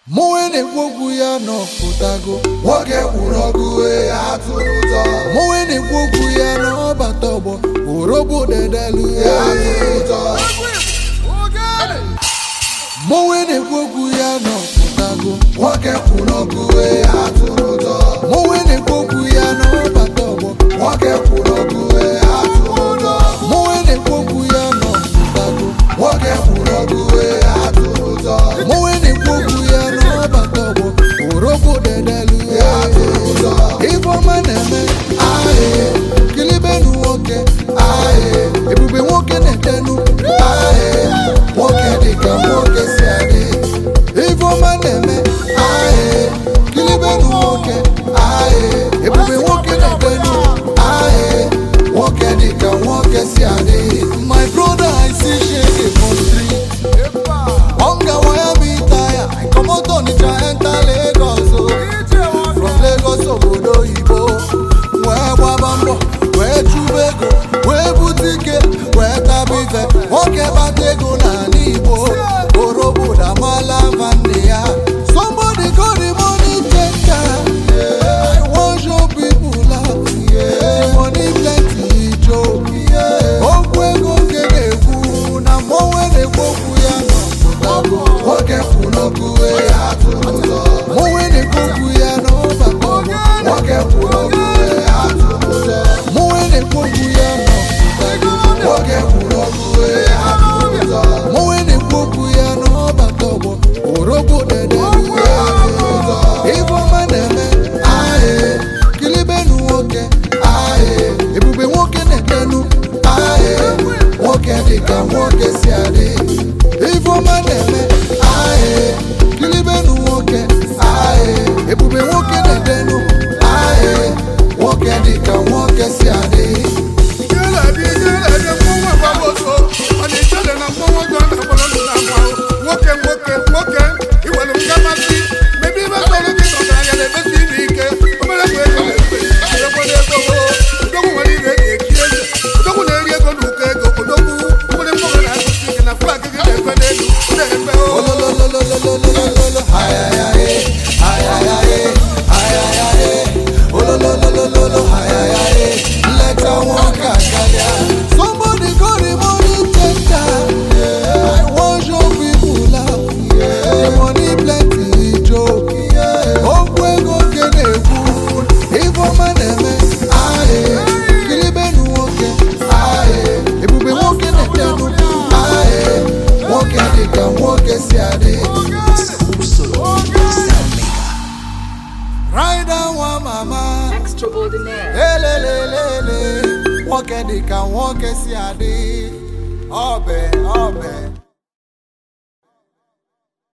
mụnwe na-ekwu okwu ya n'ọpụtago nwoke kwuru ọgụ ee atụrụ ụjọ mụnwe na-ekwu okwu ya n'ọbata ọgbọ orobo dedelu ee atụrụ ụjọ mụnwe na-ekwu okwu ya n'ọpụtago nwoke kwuru ọgụ ee atụrụ ụjọ mụnwe na-ekwu okwu ya n'ọbata ọgbọ nwoke kwuru ọgụ ee atụrụ ụjọ mụnwe na-ekwu okwu ya n'ọpụtago nwoke kwuru ọgụ ee atụrụ ụjọ mụnwe na-ekwu okwu ya n'ọbata ọgbọ orobo dedelu ee atụrụ ụjọ ifeọma na-eme ahịa kilibenu nwoke ahịa ebube nwoke na-etenu ahịa nwoke dịka nwoke si adị ifeọma na-eme ahịa kilibenu nwoke ahịa ebube nwoke na-etenu ahịa nwoke dịka nwoke si adị my brother i see shege for street hunger wire me tire i comot onitsha enter lagos o from lagos obodo oyibo wee gbaba mbọ wee chụba ego wee bute ike wee taba ife nwoke bata ego n'ala igbo orobodo amala mfa nne ya somebody go the money take time i wan show people love the money plenty joke okwu ego nke na-ekwu na mmọnwe na-ekwu okwu ya n'ọpụtago nwoke kwuru ọgụ ee atụrụ ụjọ mmọnwe na-ekwu okwu ya n'ọbata ọgbọ nwoke kwuru ọgụ ee atụrụ ụjọ mmọnwe na-ekwu okwu ya n'ọpụtago nwoke kwuru ọgụ ee atụrụ ụjọ mmọnwe na-ekwu okwu ya n'ọbata ọgbọ orobo dede ifeọma na-eme ahịa kilibenu nwoke ahịa ebube nwoke na-etenu ahịa nwoke dịka nwoke si adị ifeọma na-eme ahịa kilibenu nwoke ahịa ebube nwoke na-etenu ahịa nwoke dịka nwoke si adị nwoke nwoke nwoke iwere mgamasị mebe ibe sọrọ gị nọgaranya na-emesi ibe ike omere bụ ego na-efe ekwere ego odogwu nwere ire eji echi eze odogwu na-eri ego na ụkọ ego odogwu nwere mkpọrọ na-agụsi ike na flag gị na-efe n'elu na-efe o ololololololololo ayayaye ayayaye ayayaye olololololo ayayaye nleta nwoke akarịa somebody go the money take time i wan show people love the money plenty joke okwu ego nke na-ekwu ifeọma na-eme ahịa kilibenu nwoke ahịa ebube nwoke na-etenu ahịa nwoke dịka nwoke si adị rider nwa mama Extraordinaire. elelelele nwoke dịka nwoke si adị ọbẹ ọbẹ